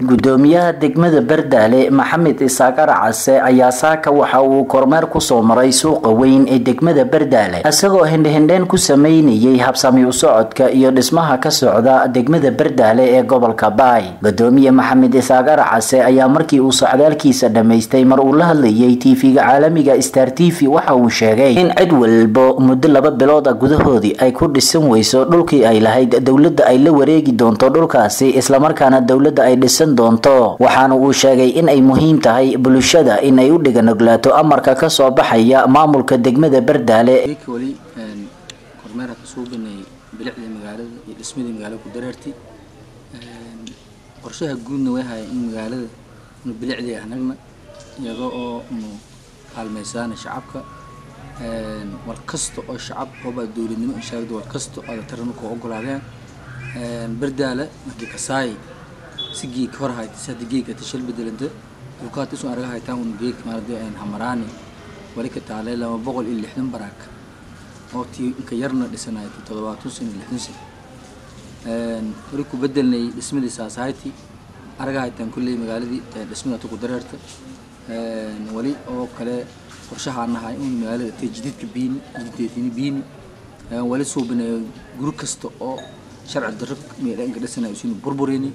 gudoomiyaha degmada bardaale maxamed isaaq arcase ayaa saaka waxa uu kormeer kusoo maray suuqa weyn ee degmada bardaale isagoo hindhihindheen ku sameynayay habsami u socodka iyo dhismaha ka socda degmada bardaale ee gobolka baay gudoomiye maxamed isaaq arcase ayaa markii uu socdaalkiisa dhammaystay mar uu la hadlayay tv-ga caalamiga star t v waxa uu sheegay in cid walbo muddo laba bilooda gudahoodii ay ku dhisan weyso dhulkii ay lahayd dowladda ay la wareegi doonto dhulkaasi islamarkaana dowladda ay dhisan doonto waxaana uu sheegay in ay muhiim tahay bulshada in ay u dhiganoglaato amarka kasoo baxaya maamulka degmada bardaale weli kormeer ka suubinay bilicdii magaalada iyo dhismadii magaalada ku dareertay qorshaha guudna way haya in magaalada inu bilicdii anagna iyada oo inu kaalmaysaana shacabka war kasta oo shacab oobaa dowladnimo inshaagda war kasta oo taran ku ogolaadeen bardaala markii kasaay si geeg hor hayta si hadda geeg ata shil bedelanta dukaat isu araga haytaan un geeg maarade hamaraani wali ka taalay laba boqol iyo lixdan baraak oo tii inka yarna dhisanay toddobaatan sano iyo lixdan sano wali ku bedelnay dhismadii saasahayti araga haytaan kulley magaaladii dhismada ta ku dareerta wali oo kale qorshahaan nahay in magaalada tay jididka biini jididkeedini biini wali suubinayo guri kasta oo sharci darro meelanka dhisanayo sinu burburini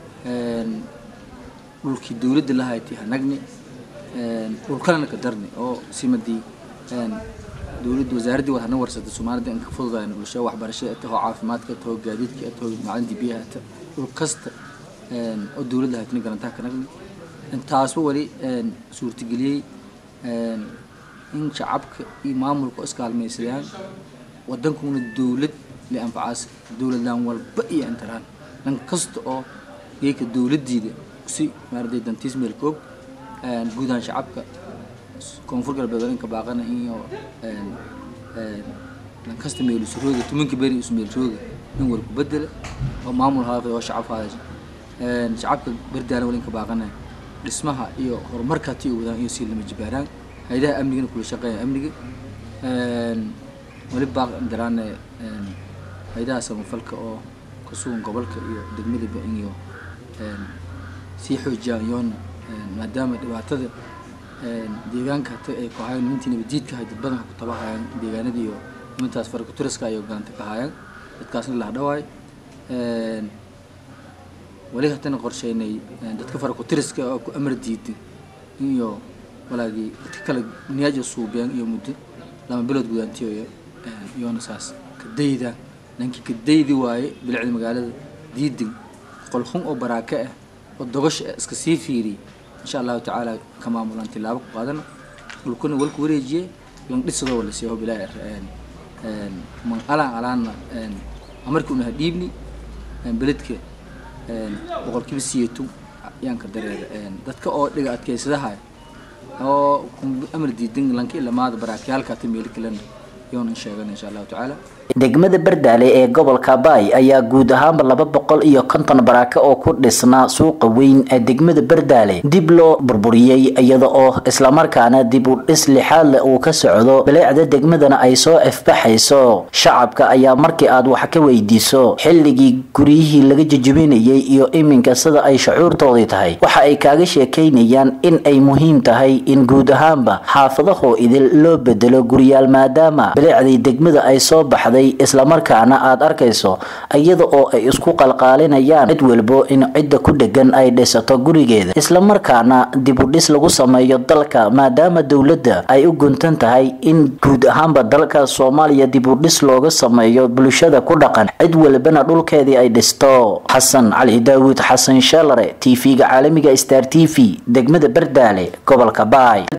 dhulkii dowladda la haytay hanagni dhul kalena ka darni oo simadii dowladda wasaaraddii war hana warsatay soomaalida in ka fududayn bulshada waxbarashada tahoo caafimaadka tahoo gaadiidka tahoo macalintii biyaha ta dhul kasta oo dowladda haytani garantaha ka nagni intaasba wali suurtageliyey in shacabka iyo maamulka iskaalmaysadaan wadankuna dowlad li anfacaas dowladlaan walba iyo intaraan dhan kasta oo geeka dowladdiida si maarday dantiis meelkoog guudahaan shacabka koonfur galbeed walinka baaqana iyo dhan kasta meelusrooga tumanka beri isu meelrooga in war ku bedela oo maamul haafay oo shacab haadasha shacabka berdaalan walinka baaqana dhismaha iyo horumarka tii wadaan iyo sii lama jibaaraan hayadaha amnigana kula shaqeeya amniga wali baaq daraane hayadaha samafalka oo ka sugan gobolka iyo degmadaba iyo sii xoojiyaan iyoona maadaama dhibaatada deegaanka hata ay ku hayaan nimantii nabadiidka hay dad badanka ku tabahayaan deegaanadii iyo nimantaas farakuturiska ayay galanta ka hayaan dadkaasna la hadhawaay wali hatana qorsheynay dadka farakutiriska oo ku amar diiday iyo walaagii dadka kale niyaaja suubiyaan iyo muddo lama bilood gudaantiyo iyoona saas kadayda ninkii kadaydi waaye bilicda magaalada diidin qolxun oo baraake ah oo dogasha ah iska sii fiiriy insha allahu tacaala ka maamulaan tilaabo ku qaadana dhulkuna walku wareejiye lan dhisadoo wala siiho bilaa man alaan alaanna amarkii unaha dhiibni beledka boqolkiiba siyeetu yaan ka dareera dadka oo dhiga adkeysadaha oo amar diidan lanka ilamaada baraakayaalka ta meeli kalena yoona sheegan insha allahu tacaala degmada bardaale ee gobolka baay ayaa guud ahaanba laba boqol iyo konton baraake oo ku dhisnaa suuqa weyn ee degmada bardaale dib loo burburiyey iyada oo islamarkaana dib u dhis lixaad leh uu ka socdo baleecda degmadana ay soo ifbaxayso shacabka ayaa markii aad wax ka weydiiso xilligii guryihii laga jejebinayay iyo iminka sida ay shucuurtoodii tahay waxa ay kaaga sheekaynayaan in ay muhiim tahay in guud ahaanba xaafadahoo idil loo bedelo guryaal maadaama baleecdii degmada ay soo baxday islamarkaana aad arkayso iyada oo ay isku qalqaalinayaan cid walbo in cidda ku dhegan ay dhisato gurigeeda islamarkaana dib u dhis lagu sameeyo dalka maadaama dowladda ay u guntan tahay in guud ahaanba dalka soomaaliya dib u dhis looga sameeyo bulshada ku dhaqan cid walbana dhulkeedii ay dhisto xasan cali daawuud xasan sheelare tv-ga caalamiga star t v degmada bardaale gobolka baay